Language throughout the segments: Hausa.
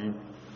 العليم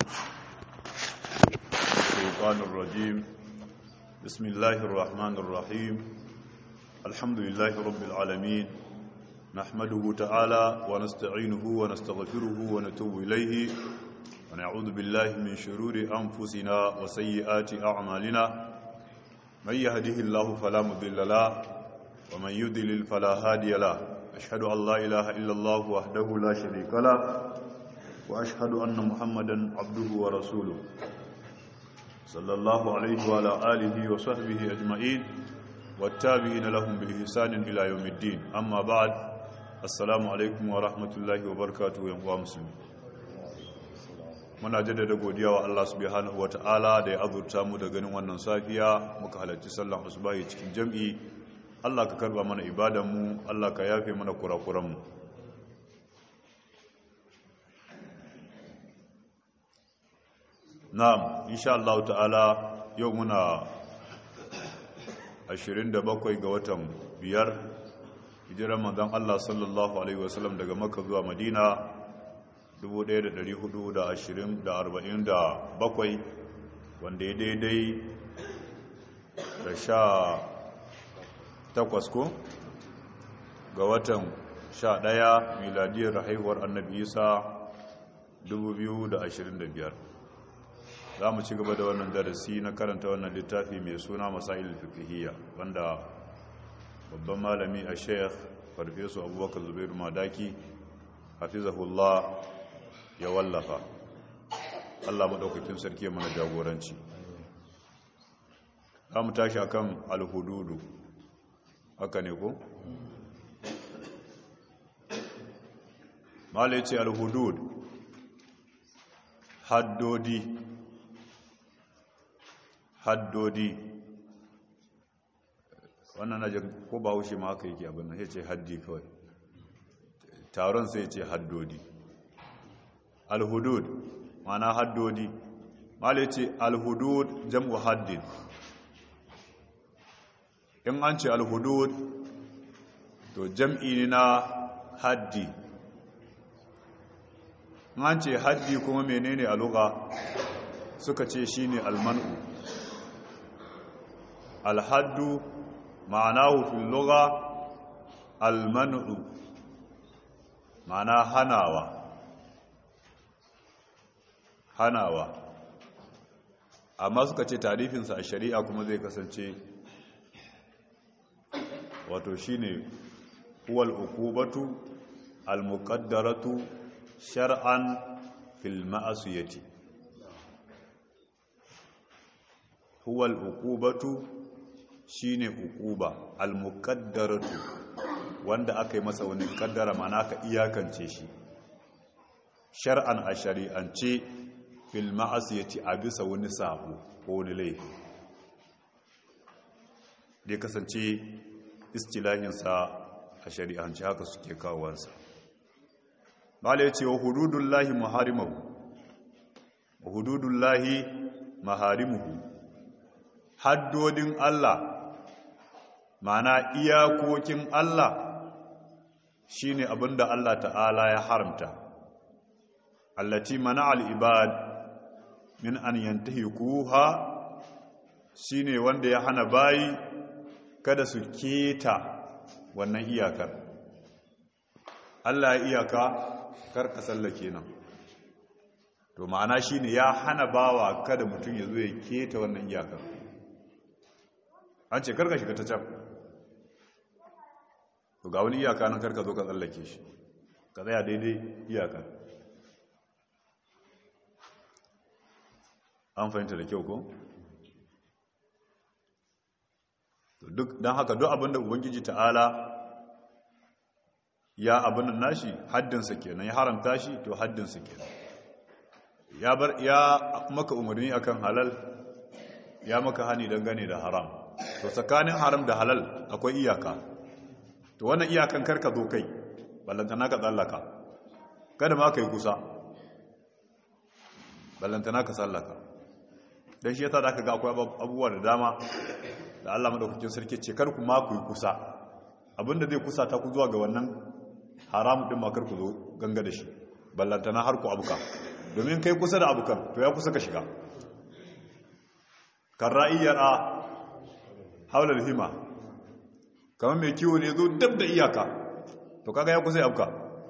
الشيطان الرجيم بسم الله الرحمن الرحيم الحمد لله رب العالمين نحمده تعالى ونستعينه ونستغفره ونتوب إليه ونعوذ بالله من شرور أنفسنا وسيئات أعمالنا من يهده الله فلا مضل له ومن يضلل فلا هادي له أشهد أن لا إله إلا الله وحده لا شريك له وأشهد أن محمدا عبده ورسوله صلى الله عليه وعلى آله وصحبه أجمعين والتابعين لهم بإحسان إلى يوم الدين أما بعد السلام عليكم ورحمة الله وبركاته يا مسلمين muna jaddada godiya wa Allah subhanahu wata'ala da ya azurta mu da ganin wannan safiya muka halarci sallan asubahi cikin jam'i Allah ka karba mana ibadan mu Allah ka yafe mana kurakuran mu na'am insha Allah ta'ala yau muna 27 ga watan biyar hijiran manzon Allah sallallahu alaihi wasallam daga Makka zuwa Madina 1447 wanda ya daidai da sha takwas ko ga watan sha ɗaya miladiyar haihuwar annabi isa 2025 za mu ci gaba da wannan darasi na karanta wannan littafi mai suna masail fikihiyya wanda babban malami a sheikh farfesu abubakar zubairu madaki hafizahullah ya wallafa Allah maɗaukakin sarki mana jagoranci za mu tashi akan alhududu haka ne ko? mala ce alhudud haddodi haddodi wannan na ko ba haushe ma haka yake abin nan ya ce haddi kawai taron sai ce haddodi alhudud mana haddodi mala ce alhudud jam'u haddin in an ce alhudud to jam'i ne na haddi in an ce haddi kuma menene a luga suka ce shine almanu alhaddu ma'anahu fil luga almanu ma'ana hanawa hanawa amma suka ce tarifinsa a shari'a kuma zai kasance wato shine huwal uqubatu almuqaddaratu shar'an fil ma'asiyati huwal uqubatu shine uquba almuqaddaratu wanda aka yi masa wani kaddara mana ka iyakance shi shar'an a shari'ance fil ma'asiyati a bisa wani sabo ko wani laifi da kasance istilahinsa a shari'ance haka suke kawowarsa bala ya ce wa hududullahi maharimahu wa hududullahi maharimuhu haddodin Allah mana iyakokin Allah shine abinda Allah ta'ala ya haramta allati mana al-ibad min an yantahikuha shine wanda ya hana bayi kada su keta wannan iyakar Allah ya iyaka kar ka sallake nan to ma'ana shine ya hana bawa kada mutum ya zo ya keta wannan iyakar an ce karka shiga ta can to ga wani iyaka nan karka zo ka tsallake shi ka tsaya daidai iyakar an fahimta da kyau ko? duk don haka duk abinda ubangiji ta'ala ya abin nashi haddinsa kenan ya haramta shi to haddinsa kenan ya bar ya maka umarni akan halal ya maka hani dangane da haram to tsakanin haram da halal akwai iyaka to wannan iyakan karka zo kai ballantana ka tsallaka kada ma ka yi kusa ballantana ka tsallaka don shi yasa da aka ga akwai abubuwa da dama da Allah madaukakin sarki ce kar ku ma ku yi kusa abinda zai kusa ta ku zuwa ga wannan haramu din ma kar ku zo ganga da shi ballantana har ku abuka domin kai kusa da abokan to ya kusa ka shiga kan ra'iyyar a haular hima kamar mai kiwo ne zo dab da iyaka to kaga ya kusa ya abuka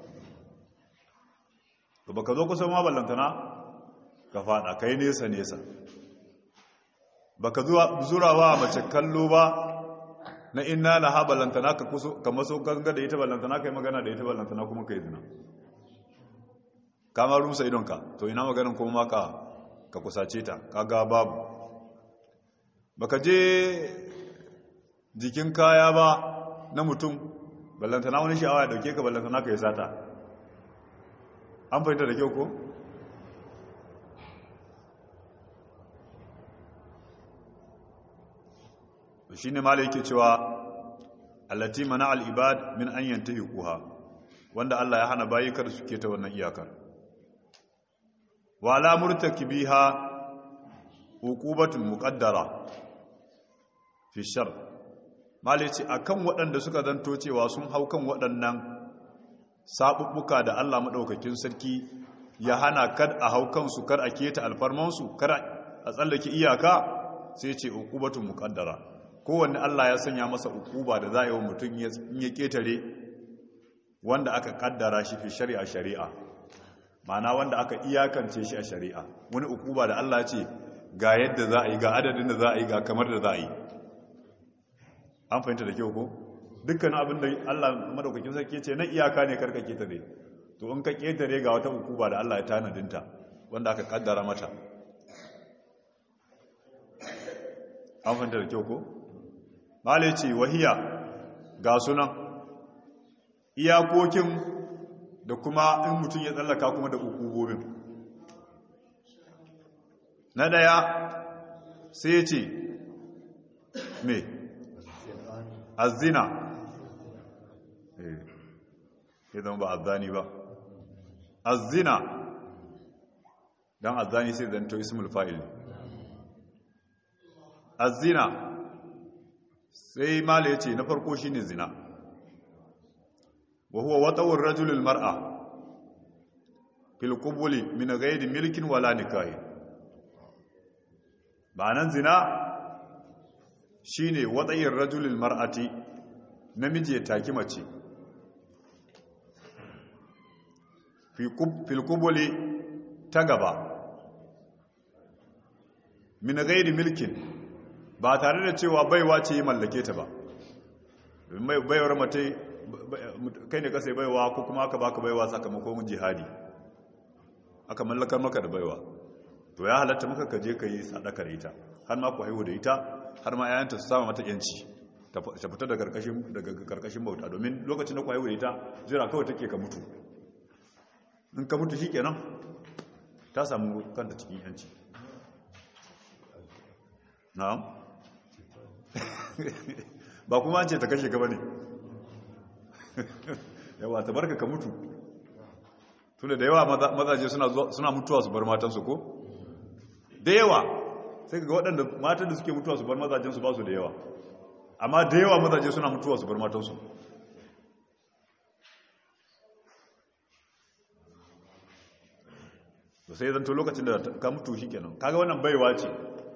to baka zo kusa ma ballantana ka fada kai nesa nesa baka zurawa mace kallo ba na inna na ha ballantana ka maso ganga da ita ballantana kai magana da ita ballantana kuma kai zina kamar rusa idonka to ina maganin kuma maka ka kusace ta kaga babu baka je jikin kaya ba na mutum ballantana wani sha'awa ya dauke ka ballantana ka yi sata an fahimta da kyau ko? shi ne mala yake cewa allati mana al'ibad min an yanta kuha wanda Allah ya hana bayi kada suke ta wannan iyakar wa la murtakibiha uqubatun muqaddara fi shar mala yace akan waɗanda suka zanto cewa sun hau kan waɗannan sabubbuka da Allah madaukakin sarki ya hana kad a hau kansu kar a keta alfarmansu kar a tsallake iyaka sai ce uqubatun muqaddara kowanne Allah ya sanya masa ukuba da za a yi wa mutum in ya ketare wanda aka kaddara shi fi shari'a shari'a ma'ana wanda aka iyakance shi a shari'a wani ukuba da Allah ce ga yadda za a yi ga adadin da za a yi ga kamar da za a yi an fahimta da kyau ko dukkan abin da Allah madaukakin sarki ce na iyaka ne karka ketare to in ka ketare ga wata ukuba da Allah ya tanadinta wanda aka kaddara mata an fahimta da kyau ko malai ce wahiya ga sunan iyakokin da kuma in mutum ya tsallaka kuma da ukubobin na daya sai ya ce me azina ya zama ba azani ba azina don azani sai zanto ismul fa'il azina sai mala ya ce na farko shi ne zina wa huwa watawar rajulul mar'a fil qubuli min ghairi milkin wala nikahi nan zina shine watayir rajulul mar'ati namiji ya taki mace fil qubuli ta gaba min ghairi milkin ba tare da cewa baiwa ce mallake ta ba baiwar mace kai ne kasai baiwa ko kuma aka baka baiwa sakamakon jihadi aka mallakar maka da baiwa to ya halatta maka ka je ka yi sadaka da ita har ma ku haihu da ita har ma yayanta su sama mata yanci ta fita daga karkashin bauta domin lokacin da ku haihu da ita jira kawai take ka mutu in ka mutu shi kenan ta samu kanta cikin yanci na'am ba kuma an ce ta kashe gaba ne yawa ta barka ka mutu tunda da yawa mazaje suna mutuwa su bar matansu ko da yawa sai ga waɗanda matan da suke mutuwa su bar mazajensu ba su da yawa amma da yawa mazaje suna mutuwa su bar matansu da sai zanto lokacin da ka mutu shi kenan kaga wannan baiwa ce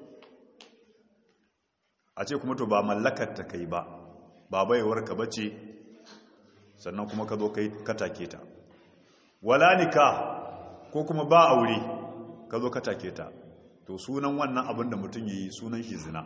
a ce kuma to ba mallakar ta kai ba ba baiwar ka bace sannan kuma ka zo kai katake ta wala nikah ko kuma ba aure ka zo katake ta to sunan wannan abin da mutum yi sunan shi zina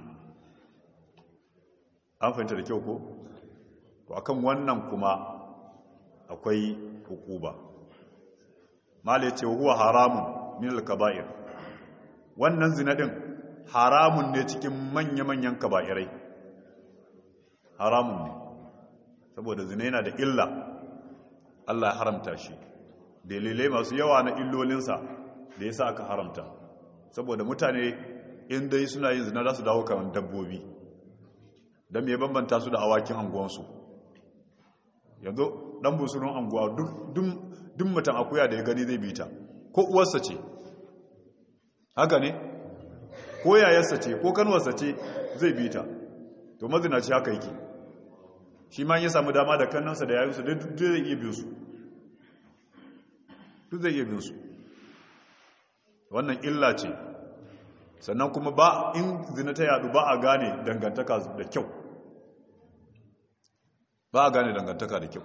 an fahimta da kyau ko to akan wannan kuma akwai hukuba mala yace huwa haramun min al-kaba'ir wannan zina din haramun ne cikin manya-manyan kaba'irai haramun ne saboda zina yana da illa Allah ya haramta shi dalilai masu yawa na illolinsa da yasa aka haramta saboda mutane in dai suna yin zina za su dawo kamar dabbobi don me bambanta su da awakin anguwansu yanzu dan busurun anguwa duk mutum akuya da ya gani zai bita ko uwarsa ce haka ne ko yayarsa ce ko kanwarsa ce zai bita to mazinaci haka yake shi ma ya samu dama da kannansa da yayinsa duk zai iya bin su duk zai iya bin su wannan illa ce sannan kuma ba in zina ta yadu ba a gane dangantaka da kyau ba a gane dangantaka da kyau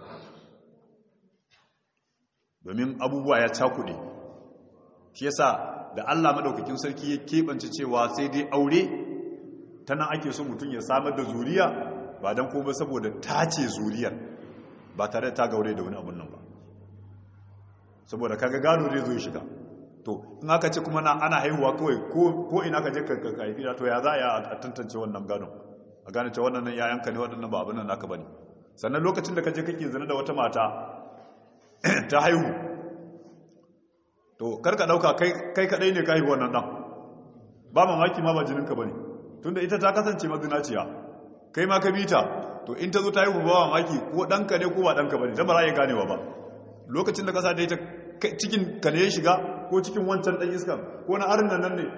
domin abubuwa ya cakuɗe shi yasa da Allah madaukakin sarki ya keɓance cewa sai dai aure ta nan ake so mutum ya samar da zuriya ba don kuma saboda tace zuriyar ba tare da ta gaure da wani abun nan ba saboda kaga gado zai zo shiga to in aka ce kuma na ana haihuwa kawai ko ina ka je ka haifi to ya za a tantance wannan gadon a gane cewa wannan yayanka ne waɗannan ba abin nan naka bane sannan lokacin da ka je kake zina da wata mata ta haihu to karka dauka kai kadai ne ka haihu wannan dan ba mamaki ma ba jininka bane tunda ita ta kasance mazinaciya kai ma ka bita to in ta zo ta haihu ba mamaki ko danka ne ko ba danka bane ta ba za ya ganewa ba lokacin da kasa da ita cikin ka ne ya shiga ko cikin wancan dan iskan ko na arin nan ne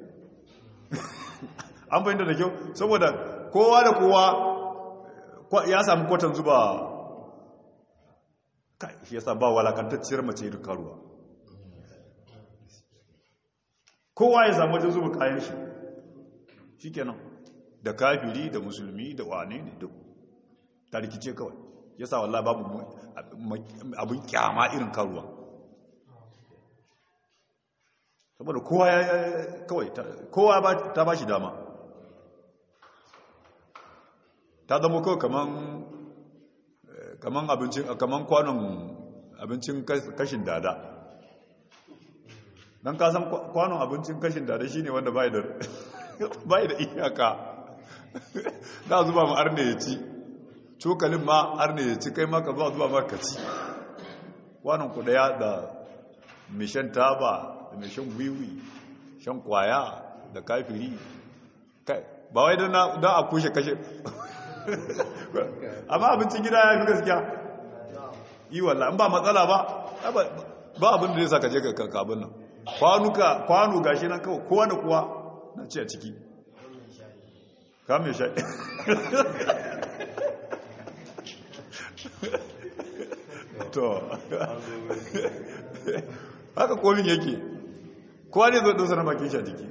an fahimta da kyau saboda kowa da kowa ya samu kwatan zuba kai shi yasa ba walakantacciyar mace da karuwa kowa ya samu wajen zuba kayan shi shi kenan da kafiri da musulmi da wane ne duk ta rikice kawai yasa wallah babu abin kyama irin karuwa saboda kowa ya kawai kowa ta ba shi dama ta zama kawai kaman kaman abincin kaman kwanon abincin kashin dada don kasan kwanon abincin kashin dada shine wanda bai da bai da iyaka da zuba ma arne ya ci cokalin ma arne ya ci kai maka zuwa zuba maka ci kwanon ku daya da mai shan taba da mai shan wiwi shan kwaya da kafiri ba wai don a kushe kashe amma abincin gida ya fi gaskiya yi wallah in ba matsala ba ba abin da zai sa ka je ka abin nan kwanuka kwanu gashi nan kawai kowa da kowa na ce a ciki kame sha to haka komin yake kowa ne zo dosa na bakin sha jiki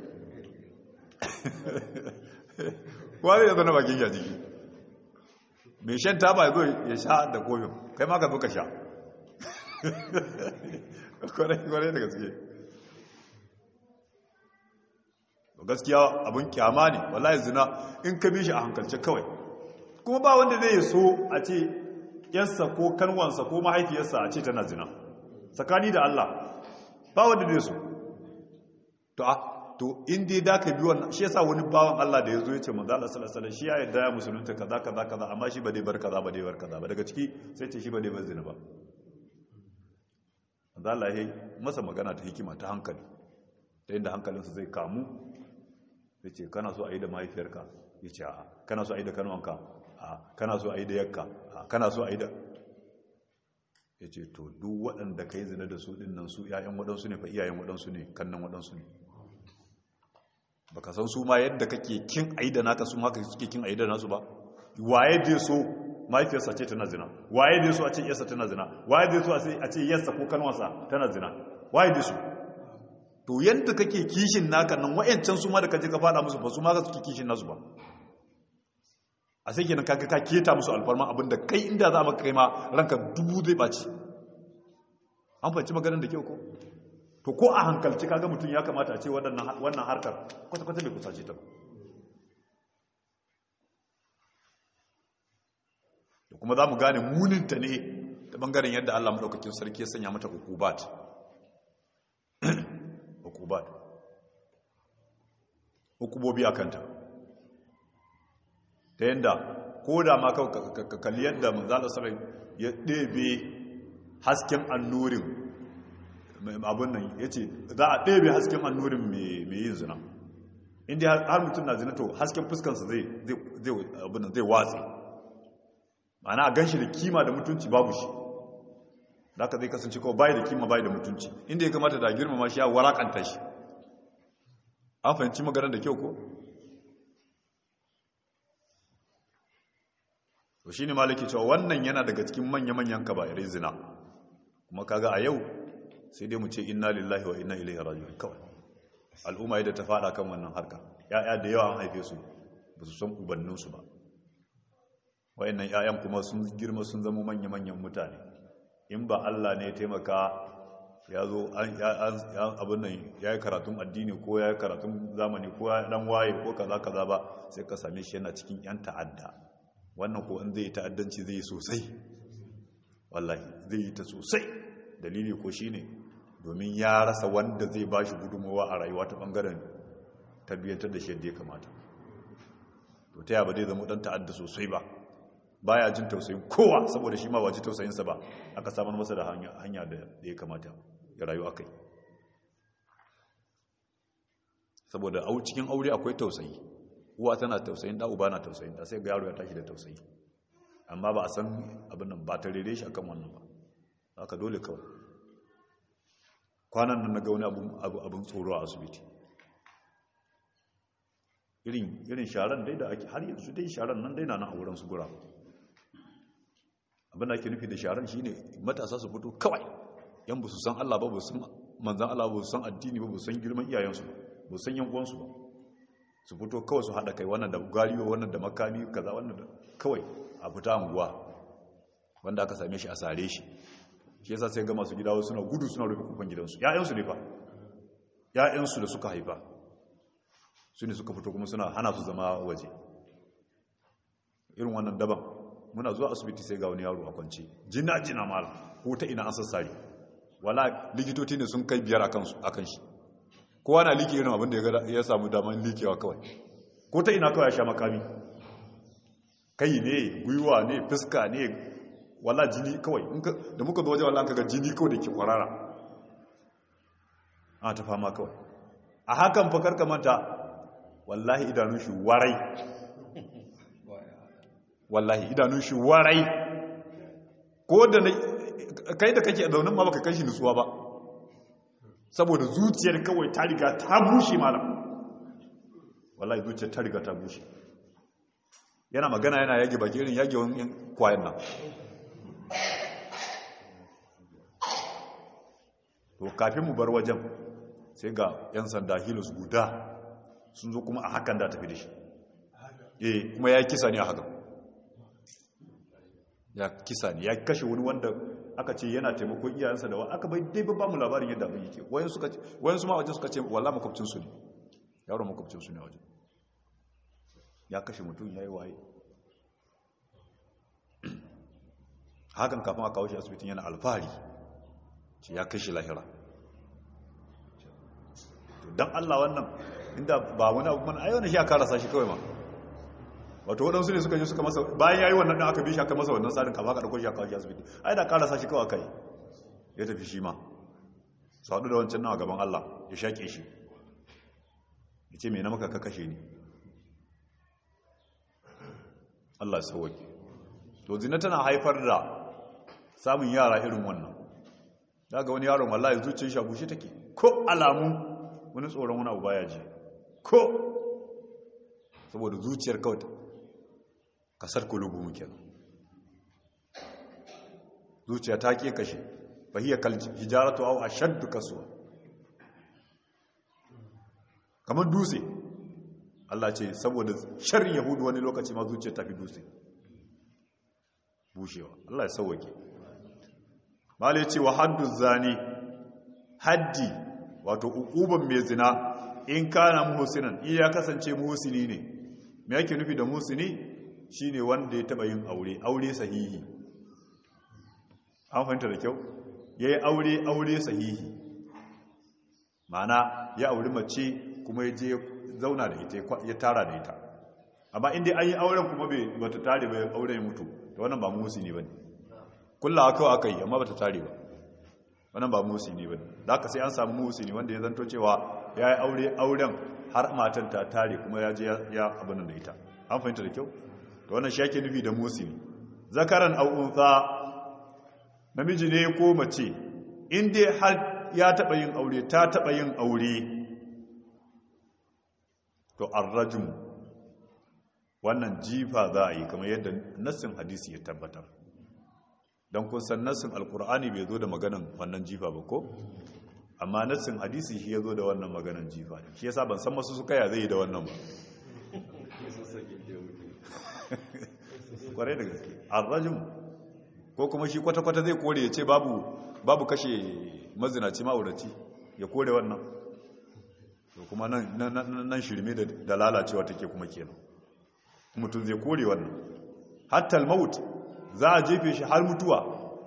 kowa ne zo na bakin sha jiki mai shan taba ya zo ya sha da kofin kai ma ka zo ka sha kwarai da gaske gaskiya abin kyama ne wallahi zina in ka bi shi a hankalce kawai kuma ba wanda zai so a ce yarsa ko kanwansa ko mahaifiyarsa a ce tana zina tsakani da Allah ba wanda zai so to a to in dai da ka bi wannan shi yasa wani bawan Allah da ya zo ya ce manzo Allah sallallahu alaihi wasallam shi ya yarda ya musulunta kaza kaza kaza amma shi ba dai bar kaza ba dai bar kaza ba daga ciki sai ce shi ba dai bar zina ba manzo Allah ya masa magana ta hikima ta hankali ta inda hankalinsa zai kamu ya ce kana so a yi da mahaifiyarka ya ce a kana so a yi da kanuwanka a kana so a yi da yakka a kana so a yi da ya ce to duk waɗanda ka yi zina da su ɗin nan su ‘ya'yan waɗansu ne fa iyayen waɗansu ne kannan waɗansu ne ba ka san su ma yadda kake kin a yi da naka su haka suke kin a yi da nasu ba waye dai so mahaifiyarsa ce tana zina waye dai so a ce yarsa tana zina waye dai so a ce yarsa ko kanuwansa tana zina waye dai so to yadda kake kishin naka nan wayancan su ma da kaje ka fada musu ba su ma ka suke kishin nasu ba a sai kenan kaga ka keta musu alfarma abinda kai inda za maka kai ma ranka dubu zai baci an fahimci maganar da kyau ko to ko a hankalci kaga mutum ya kamata a ce wannan harkar kwata-kwata bai kusace ta ba da kuma za mu gane muninta ne ta bangaren yadda Allah maɗaukakin sarki ya sanya mata hukubat hukubat hukubobi a kanta ta yadda ko da ma ka kalli yadda manzala sarai ya ɗebe hasken annurin abin nan ya ce za a ɗebe hasken annurin mai yin zina inda har mutum na zina to hasken fuskansa zai watsi ma'ana a gan shi da kima da mutunci babu shi da aka zai kasance kawai bayi da kima bayi da mutunci inda ya kamata da girmama shi ya warakanta shi an fahimci maganar da kyau ko? to shi ne malaki cewa wannan yana daga cikin manya-manyan kaba'irai zina kuma kaga a yau sai dai mu ce inna lillahi wa inna ilaihi raji'un kawai al'umma yadda ta fada kan wannan harka ya'ya da yawa an haife su ba su san ubanninsu ba wayannan ya'yan kuma sun girma sun zama manya-manyan mutane in ba Allah ne ya taimaka ya zo abin nan ya yi karatun addini ko ya yi karatun zamani ko ya dan waye ko kaza kaza ba sai ka same shi yana cikin yan ta'adda wannan ko in zai yi ta'addanci zai yi sosai wallahi zai yi ta sosai dalili ko shine domin ya rasa wanda zai ba shi gudunmawa a rayuwa ta bangaren tarbiyyantar da shi yadda ya kamata to ta yaba zai zama dan ta'adda sosai ba baya jin tausayin kowa saboda shi ma ba ji tausayinsa ba aka samar masa da hanya da ya kamata ya rayu akai saboda au cikin aure akwai tausayi uwa tana tausayin da uba na tausayin da sai ga yaro ya tashi da tausayi amma ba a san abin nan ba ta rere shi akan wannan ba haka dole kawai kwanan nan na ga wani abin tsoro a asibiti irin irin sharan dai da ake har yanzu dai sharan nan dai na nan a wurin su gura abin da ake nufi da sharan shine matasa su fito kawai yan ba su san Allah ba ba su san manzan Allah ba su san addini ba ba su san girman iyayensu ba su san yan uwansu ba su fito kawai su hada kai wannan da galiyo wannan da makami kaza wannan da kawai a fita anguwa wanda aka same shi a sare shi shi yasa sai ga masu gidawo suna gudu suna rufe kofar gidansu ƴaƴansu ne fa ƴaƴansu da suka haifa su ne suka fito kuma suna hana su zama waje irin wannan daban muna zuwa asibiti sai ga wani yaro a kwance jina jina mala ko ta ina an sassare wala likitoci ne sun kai biyar a kan shi kowa na liki irin abin da ya samu daman likewa kawai ko ta ina kawai ya sha makami kai ne gwiwa ne fuska ne wala jini kawai da muka zo waje wala kaga jini kawai da ke kwarara a ta fama kawai a hakan fakar kamanta wallahi idanun shi warai wallahi idanun shi warai ko da kai da kake zaunin ma baka kai shi nutsuwa ba saboda zuciyar kawai ta riga ta bushe malam wallahi zuciyar ta riga ta bushe yana magana yana yage baki irin yage wani kwayan nan to kafin mu bar wajen sai ga 'yan sanda hilus guda sun zo kuma a hakan da tafi da shi eh kuma ya kisa ne a hakan ya kisa ne ya kashe wani wanda aka ce yana taimakon iyayensa da aka bai dai ba mu labarin yadda abin yake wayan suka wayan su ma wajen suka ce walla makwabcin su ne yaro makwabcin su ne wajen ya kashe mutum yayi waye hakan kafin a kawo shi asibitin yana alfahari ce ya kashe lahira don Allah wannan inda ba wani abu mana ayyana shi aka rasa shi kawai ma wato waɗansu ne suka yi suka masa bayan ya yi wannan ɗan aka bi shi aka masa wannan tsarin kama aka ɗauko shi aka kawo shi asibiti ai da karasa shi kawai kai ya tafi shi ma su haɗu da wancan nan a gaban Allah ya shaƙe shi ya ce mai na maka ka kashe ni Allah ya sauwake to zina tana haifar da samun yara irin wannan daga wani yaron wallahi zuciyar shi a bushe take ko alamun wani tsoron wani abu baya ji ko saboda zuciyar kawai kasar kulubu muke zuciya ta ke kashe bahiyar hijaratu au ashaddu kasuwa kamar dutse Allah ce saboda sharrin yahudu wani lokaci ma zuciya ta fi dutse bushewa Allah ya sauwake mala ya ce wa haddu zani haddi wato ukuban mai zina in kana muhsinan iya kasance muhsini ne me yake nufi da muhsini shine wanda ya taba yin aure aure sahihi an fahimta da kyau yayi aure aure sahihi mana ya auri mace kuma ya je zauna da ita ya tara da ita amma inda an yi auren kuma bai bata tare ba auren ya mutu da wannan ba muhsini bane kullawa kawai aka yi amma bata tare ba wannan ba muhsini bane da aka sai an samu muhsini wanda ya zanto cewa ya yi aure auren har matan ta tare kuma ya je ya abin da ita an fahimta da kyau da wannan shi yake nufi da muhsini zakaran aw untha namiji ne ko mace in dai har ya taba yin aure ta taba yin aure to arrajum wannan jifa za a yi kamar yadda nassin hadisi ya tabbatar don kun san nassin alkur'ani bai zo da maganan wannan jifa ba ko amma nassin hadisi shi ya zo da wannan maganan jifa shi yasa ban san masu suka ya zai yi da wannan ba kwarai da gaske arrajin ko kuma shi kwata-kwata zai kore ya ce babu babu kashe mazinaci ma'auraci ya kore wannan to kuma nan shirme da lalacewa take kuma kenan mutum zai kore wannan hatta al-maut za a jefe shi har mutuwa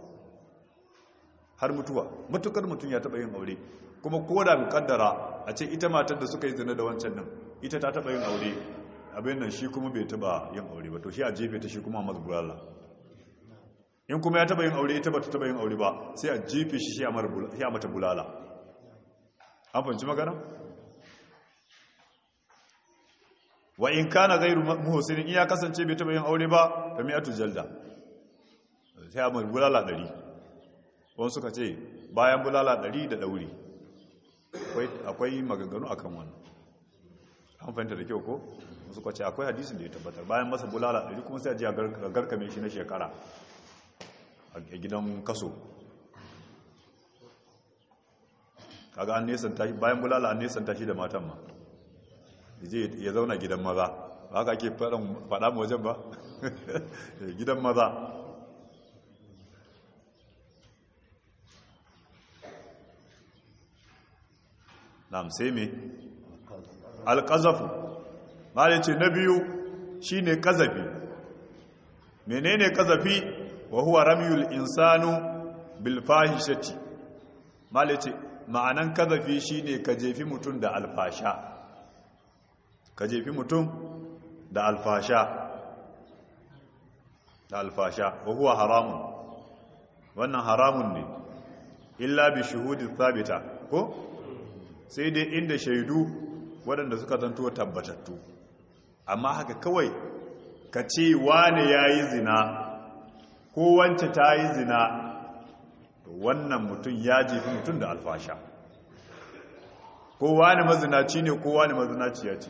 har mutuwa matukar mutum ya taba yin aure kuma ko da mukaddara a ce ita matar da suka yi zina da wancan nan ita ta taba yin aure abin nan shi kuma bai taba yin aure ba to shi a jefe ta shi kuma masu bulala in kuma ya taba yin aure ita ba ta taba yin aure ba sai a jefe shi shi a mata bulala an fahimci magana wa in kana gairu muhsinin in ya kasance bai taba yin aure ba fa mi'atu jalda sai a mata bulala 100 wani suka ce bayan bulala 100 da dauri akwai maganganu akan wannan an fahimta da kyau ko wasu kwace akwai hadisin da ya tabbatar bayan masa bulala 100 kuma sai a ji a garkame shi na shekara a gidan kaso kaga an nesanta shi bayan bulala an nesanta shi da matan ma ya zauna gidan maza ba haka ake faɗa mu wajen ba gidan maza na sai me alƙazafu ma ce na biyu shine ƙazafi menene ƙazafi wa huwa ramyul insanu bil fahishati malace ma'anan kazafi shine ka jefi mutum da alfasha ka jefi mutum da alfasha da alfasha wa huwa haramun wannan haramun ne illa bi shuhudin thabita ko sai dai inda shaidu waɗanda suka zanto tabbatattu amma haka kawai ka ce wane yayi zina ko wance ta yi zina wannan mutum ya jefi mutum da alfasha ko wani mazinaci ne ko wani mazinaci ya ce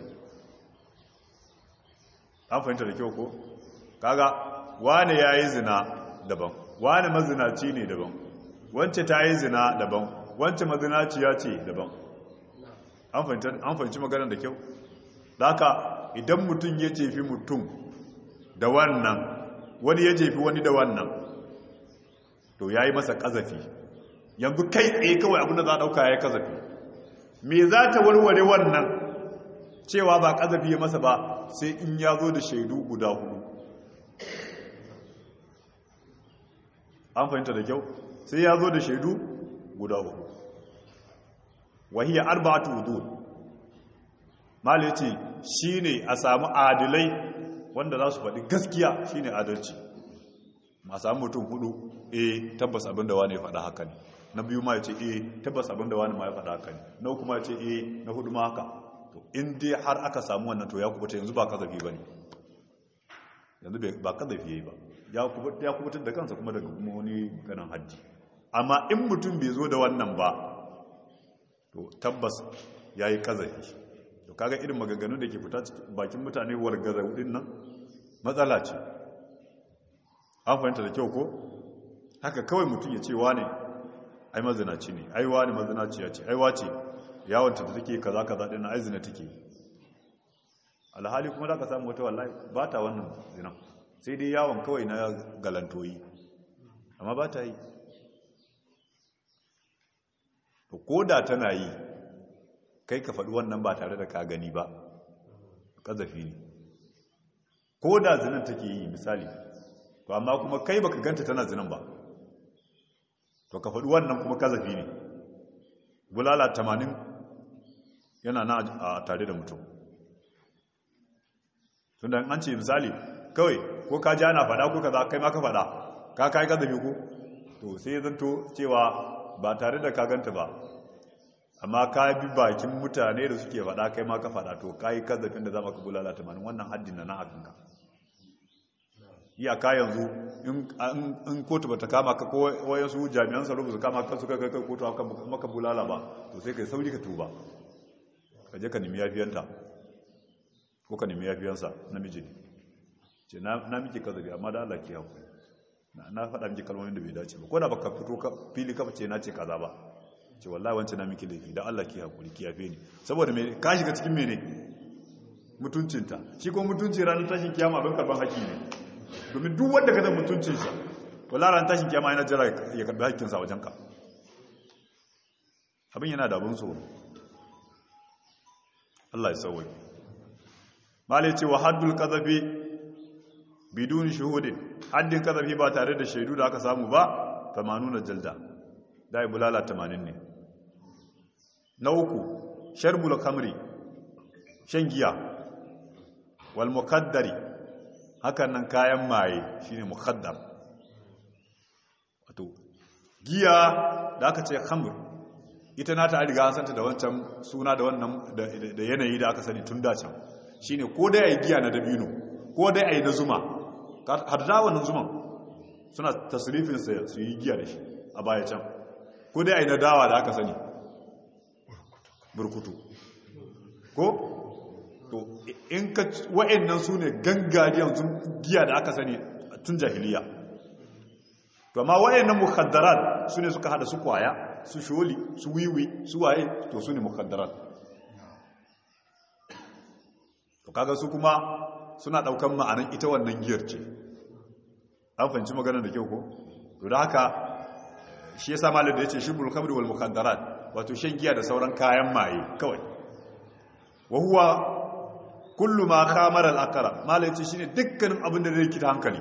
an fahimta da kyau ko kaga wani ya yi zina daban wani mazinaci ne daban wance ta yi zina daban wance mazinaci ya ce daban an fahimci maganar da kyau haka idan mutum ya jefi mutum da wannan wani ya jefi wani da wannan to ya yi masa ƙazafi yanzu kai tsaye kawai abinda za a ɗauka ya yi ƙazafi me za ta warware wannan cewa ba ƙazafi ya masa ba sai in ya zo da shaidu guda hudu an fahimta da kyau sai ya zo da shaidu guda hudu wahiyar arba'atu hudud mali ce shi ne a samu adilai wanda za su faɗi gaskiya shi ne adalci ma samu mutum hudu e tabbas abinda wani ya faɗa haka ne na biyu ma ya ce e tabbas abinda wani ma ya faɗa haka ne na uku ma ya ce e na hudu ma haka to in dai har aka samu wannan to ya kubuta yanzu ba kazafi ba ne yanzu ba kazafi ya yi ba ya kubutar da kansa kuma daga kuma wani ganin hajji amma in mutum bai zo da wannan ba to tabbas ya yi kazafi to kaga irin maganganu da ke fita bakin mutane wargaza din nan matsala ce an fahimta da kyau ko haka kawai mutum ya ce wane ai mazinaci ne ai wane mazinaci ya ce ai wace yawanta da take kaza kaza din na ai zina take alhali kuma zaka samu wata wallahi ba ta wannan zina sai dai yawon kawai na galantoyi amma ba ta yi to koda tana yi kai ka faɗi wannan ba tare da ka gani ba ƙazafi ne ko da zinan take yi misali to amma kuma kai baka ganta tana zinan ba to ka faɗi wannan kuma ƙazafi ne bulala tamanin yana na a tare da mutum tun da an ce misali kawai ko ka ji ana faɗa ko ka za kai ma ka faɗa ka kai ƙazafi ko to sai ya zanto cewa ba tare da ka ganta ba amma ka bi bakin mutane da suke faɗa kai ma ka faɗa to ka yi kazafin da za ka bulala tamanin wannan haddin na na akanka iyaka yanzu in kotu bata kama ka ko wayansu jami'an tsaro ba su kama ka su kai kai kotu aka maka bulala ba to sai kai sauri ka tuba ka je ka nemi yafiyanta ko ka nemi yafiyansa namiji ne ce na miki kazafi amma da Allah ki haƙuri na faɗa miki kalmomin da bai dace ba ko da baka fito fili kafa ce na ce kaza ba ce wallahi wancan na miki laifi dan Allah ki hakuri ki yafe ni saboda me ka shiga cikin mene mutuncinta shi ko mutunci ranar tashin kiyama don karban haƙi ne domin duk wanda ka da mutuncinsa wallahi ranar tashin kiyama yana jira ya karbi haƙƙinsa wajen ka abin yana da abin tsoro Allah ya sauwai malai ce wa haddul qadhafi bidun shuhudin haddin qadhafi ba tare da shaidu da aka samu ba 80 jalda dai bulala 80 ne na uku sharbul kamri shan giya wal muqaddari hakan nan kayan maye shine muqaddar wato giya da aka ce khamr ita na ta riga an santa da wancan suna da wannan da yanayi da aka sani tun da can shine ko dai ayi giya na dabino ko dai ayi na zuma har da wannan zuman suna tasrifin sa su yi giya da shi a baya can ko dai ayi na dawa da aka sani burkutu ko to in ka wa'annan su ne gangariyan giya da aka sani tun jahiliya to amma wa'annan mukhaddarat su ne suka hada su kwaya su sholi su wiwi su waye to su ne mukaddarat to kaga su kuma suna daukan ma'anan ita wannan giyar ce an fahimci maganar da kyau ko to da haka shi yasa malam da yace shibul khamri wal mukaddarat wato shan giya da sauran kayan maye kawai wa huwa kullu ma khamara al aqra malam yace shine dukkanin abin da zai rikita hankali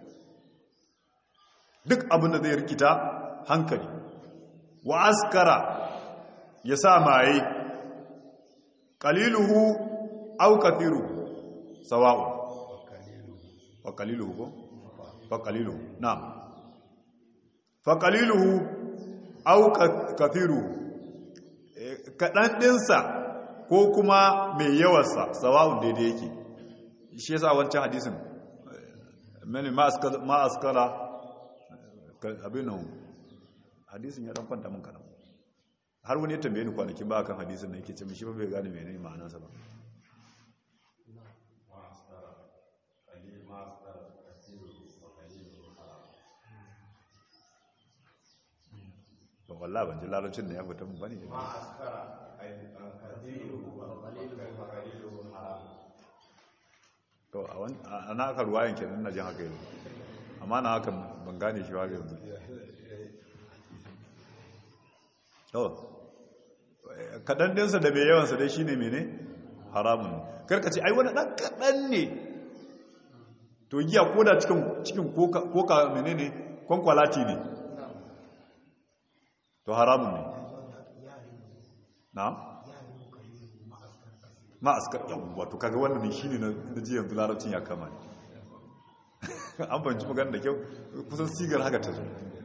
duk abin da zai rikita hankali wa askara ya sa maye qaliluhu aw kathiruhu sawa'u fa qaliluhu ko fa qaliluhu na'am fa qaliluhu aw kathiruhu kadan dinsa ko kuma mai yawarsa sawa'un daidai yake shi yasa wancan hadisin mani ma askara abinan hadisin ya dan kwanta mun kadan har wani ya tambaye ni kwanakin ba kan hadisin nan yake ce mishi ba bai gane menene ma'anarsa ba ba wallahi ban ji larabcin da ya fita mun bane ma askara to a wani a na aka ruwayan kenan na jin haka yanzu amma na haka ban gane shi ba yanzu to kaɗan ɗinsa da mai yawansa dai shine mene haramun ne karka ce ai wani ɗan kaɗan ne to giya ko da cikin koka mene ne kwankwalati ne to haramun ne na ma'askar yawwa to kaga wannan ne shine na ji yanzu larabcin ya kama ne an banci magana da kyau kusan sigar haka ta zo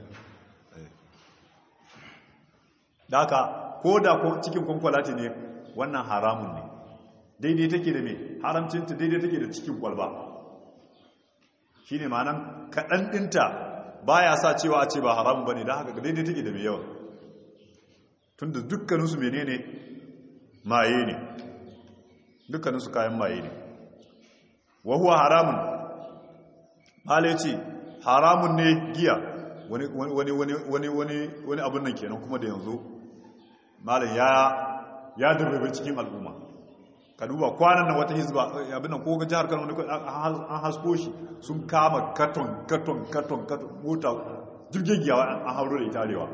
da haka ko da cikin kwankwalati ne wannan haramun ne daidai take da mai haramcinta daidai take da cikin kwalba shi ne ma'anan kaɗan ɗinta ba ya sa cewa a ce ba haramun ba ne don haka daidai take da mai yawa tun da dukkaninsu mene ne maye ne dukkaninsu kayan maye ne wahuwa haramun hala ce haramun ne giya wani wani abin nan kenan kuma da yanzu malam ya ya darbe cikin al'umma ka duba kwanan nan wata hizba abin nan ko ga jihar Kano ne an hasko shi sun kama katon katon katon katon mota jirgin giya an hauro da itarewa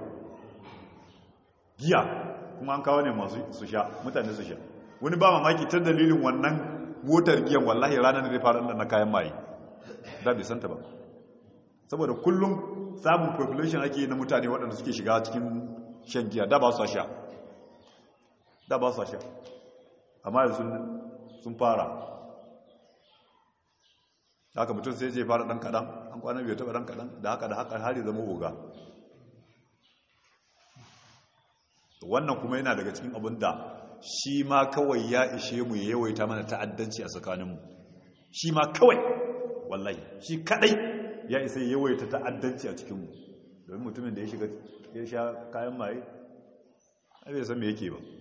giya kuma an kawo ne masu su sha mutane su sha wani ba mamaki ta dalilin wannan motar giyan wallahi ranar da zai fara na kayan maye da bai santa ba saboda kullum samun population ake na mutane waɗanda suke shiga cikin shan giya da ba su sha da ba su sha amma yanzu sun fara haka mutum sai je fara ɗan kaɗan an kwanan biyu taɓa ɗan kaɗan da haka da haka har zama oga wannan kuma yana daga cikin abin da shi ma kawai ya ishe mu ya yawaita mana ta'addanci a tsakaninmu shi ma kawai wallahi shi kadai ya isa ya yawaita ta'addanci a cikinmu domin mutumin da ya shiga ya sha kayan maye a bai san me yake ba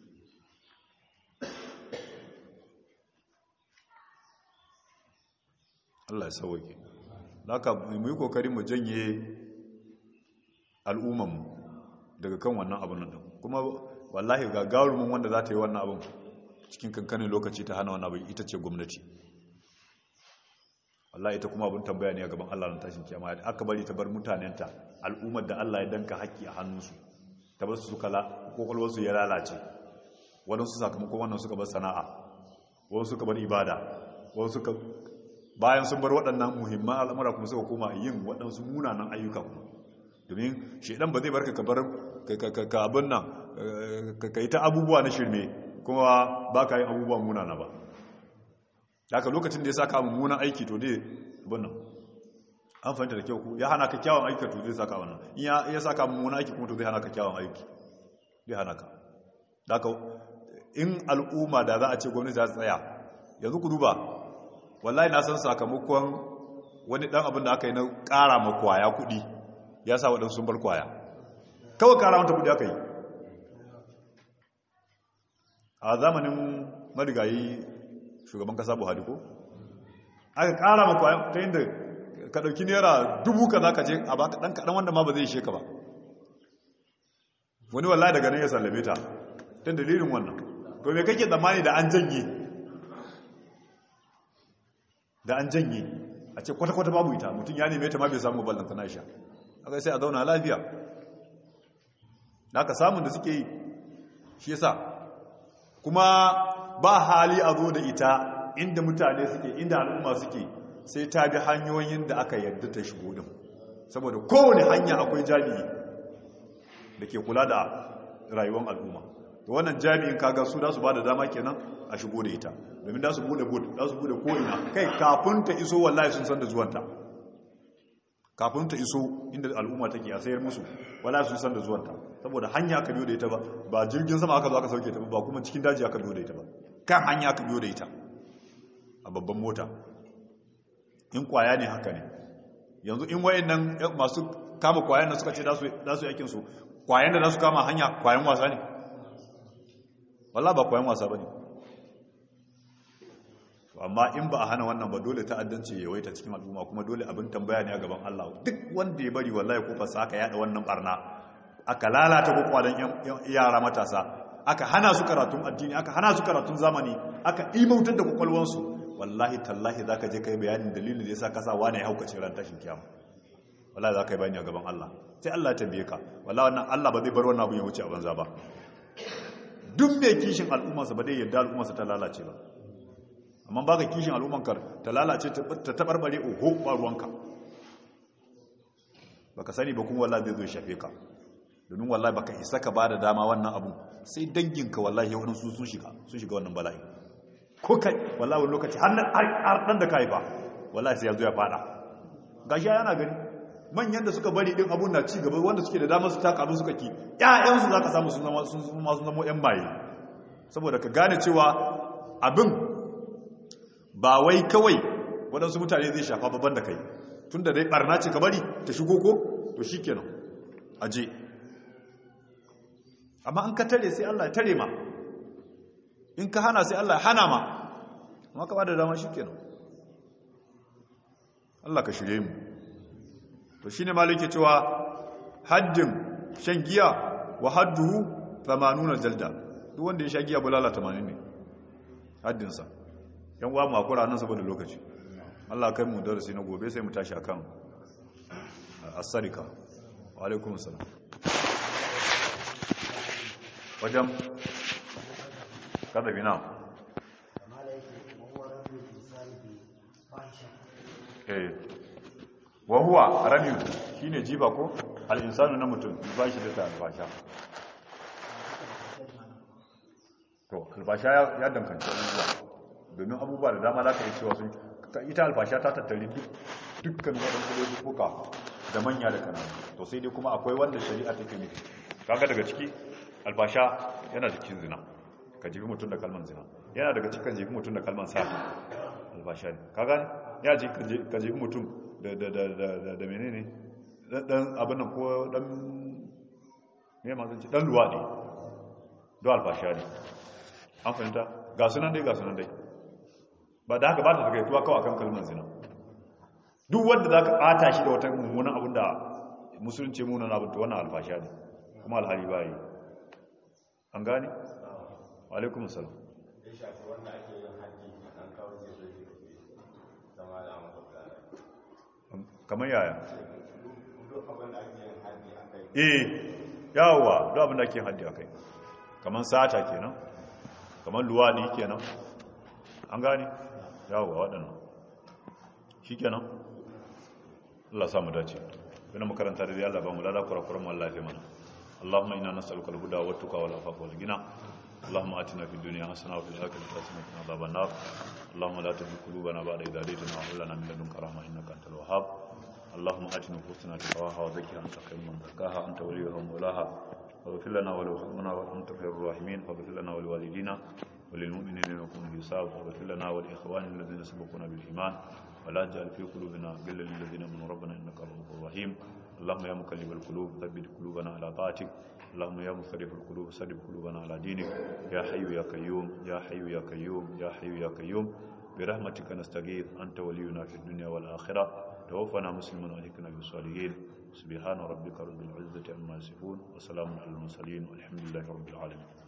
Allah ya sauwake haka mu yi kokari mu janye al'ummanmu daga kan wannan abin nan kuma wallahi ga gawarumin wanda za ta yi wannan abin cikin kankanin lokaci ta hana wannan abin ita ce gwamnati wallahi ita kuma abin tambaya ne a gaban Allah na tashin kiyama aka bari ta bar mutanenta al'ummar da Allah ya danka haƙƙi a hannunsu ta bar su suka kokolwarsu ya lalace waɗansu sakamakon wannan suka bar sana'a wasu suka bar ibada wasu suka bayan sun bar waɗannan muhimman al'amura kuma suka koma yin waɗansu munanan ayyuka kuma domin shaidan ba zai barka ka bar ka abin nan ka yi ta abubuwa na shirme kuma ba ka yi abubuwa munana ba haka lokacin da ya saka mummunan aiki to dai abin nan an fahimta da kyau ku ya hana ka kyawun aiki to zai saka wannan in ya saka mummunan aiki kuma to zai hana ka kyawun aiki zai hana ka haka in al'umma da za a ce gwamnati za ta tsaya yanzu ku duba wallahi na san sakamakon wani dan abin da aka yi na ƙara ma kwaya kuɗi ya sa waɗansu sun bar kwaya kawai ƙara mata kuɗi aka yi a zamanin marigayi shugaban kasa buhari ko aka ƙara ma kwaya ta yin da ka ɗauki naira dubu ka za ka je a baka ɗan kaɗan wanda ma ba zai ishe ka ba wani wallahi daga nan ya sallame ta don dalilin wannan to me kake tsammani da an janye da an janye a ce kwata-kwata babu ita mutum ya neme ta ma bai samu ballanta na sha aka sai a zauna lafiya da aka samun da suke yi shi yasa kuma ba hali a zo da ita inda mutane suke inda al'umma suke sai ta bi hanyoyin da aka yadda ta shigo din saboda kowane hanya akwai jami'i da ke kula da rayuwar al'umma to wannan jami'in kaga su da su ba da dama kenan a shigo da ita domin da su bude bude da su bude ko'ina kai kafin ta iso wallahi sun san da zuwanta kafin ta iso inda al'umma take a sayar musu wallahi sun san da zuwanta saboda hanya aka biyo da ita ba ba jirgin sama aka zo aka sauke ta ba kuma cikin daji aka biyo da ita ba kan hanya aka biyo da ita a babban mota in kwaya ne haka ne yanzu in wayannan masu kama kwayan da suka ce za su yakin su kwayan da za su kama hanya kwayan wasa ne walla ba kwayan wasa ba ne amma in ba a hana wannan ba dole ta'addanci ya waita cikin al'umma kuma dole abin tambaya ne a gaban Allah duk wanda ya bari wallahi ko fasa aka yada wannan barna aka lalata kokwalan yara matasa aka hana su karatun addini aka hana su karatun zamani aka imautar da kwakwalwansu wallahi tallahi zaka je kai bayanin dalilin da yasa kasa wane ya haukace ran tashin kiyama wallahi zaka yi bayani a gaban Allah sai Allah ya tambaye ka wallahi wannan Allah ba zai bar wannan abu ya wuce a banza ba duk mai kishin al'ummarsa ba dai yadda al'ummarsa ta lalace ba amma ba ka kishin al'ummankar ta lalace ta tabarbare oho ba ruwanka ba ka sani ba kuma wallahi zai zo shafe ka domin wallahi baka isa ka ba da dama wannan abu sai danginka wallahi wani su sun shiga sun shiga wannan bala'i ko kai wallahi wani lokaci har dan da ka haifa wallahi sai ya zo ya fada gashi yana gani manyan da suka bari din abun na ci gaba wanda suke da damar su taka abin suka ki ƴaƴansu za ka samu sun zama sun zama ƴan maye saboda ka gane cewa abin ba wai kawai waɗansu mutane zai shafa babban da kai tun da dai ɓarna ce ka bari ta shigo ko to shi kenan aje amma an ka tare sai Allah ya tare ma in ka hana sai Allah ya hana ma amma ka ba da dama shi kenan Allah ka shirye mu to shi ne malike cewa haddin shan giya wa hadduhu 80 jalda duk wanda ya sha giya bulala 80 ne haddinsa yan uwa mu akura nan saboda lokaci Allah kai mu darasi na gobe sai mu tashi akan as-sarika wa alaikum assalam wajen kada bina eh wa huwa ramiyu shine jiba ko al-insanu na mutum ba shi da ta albasha to albasha ya dankanci abubuwa domin abubuwa da dama za ka yi cewa sun ita albasha ta tattali dukkan waɗansu laifuka da manya da kananu to sai dai kuma akwai wanda shari'a take nufi kaga daga ciki albasha yana cikin zina ka jibi mutum da kalman zina yana daga cikin jibi mutum da kalman sa albasha ne kaga ya ji ka jibi mutum da da da da da menene dan abin nan ko dan me ma zan ce dan luwadi do albasha ne an fahimta ga sunan dai ga sunan dai ba da haka ba ta takaituwa kawai akan kalmar zina duk wanda za ka ɓata shi da wata mummunan abin da musulunci munan abin ta wannan alfasha ne kuma alhali ba yi an gane? alaikun salam ya shafi wanda ake yin haji an kawo zai zai zama da makwabta kamar yaya duk abin da ake yin haji a kai eh yawowa duk abin da ake haddi a kai kamar sata kenan kamar luwaɗi kenan an gane yawowa waɗannan shi kenan Allah samu dace wani makaranta da Allah ba mu lada kurakuran mu Allah ya fi mana Allahumma inna nas'aluka al-huda wa tuqa wal afafa wal ghina اللهم آتنا في الدنيا حسنة وفي الآخرة حسنة وقنا عذاب النار اللهم لا تزغ قلوبنا بعد إذ هديتنا وهب لنا من لدنك رحمة إنك أنت الوهاب اللهم آت نفوسنا تقواها وزكها أنت خير من زكاها أنت وليها ومولاها واغفر لنا ولوالدينا وأنت خير الراحمين فاغفر لنا ولوالدينا وللمؤمنين يوم الحساب واغفر لنا والإخوان الذين سبقونا بالإيمان ولا تجعل في قلوبنا غلا للذين آمنوا ربنا إنك رؤوف رحيم اللهم يا مقلب القلوب ثبت قلوبنا على طاعتك اللهم يا مصرف القلوب صرف قلوبنا على دينك يا حي يا قيوم يا حي يا قيوم يا حي يا قيوم برحمتك نستغيث أنت ولينا في الدنيا والآخرة توفنا مسلما وأهلكنا بالصالحين سبحان ربك رب العزة عما يصفون وسلام على المرسلين والحمد لله رب العالمين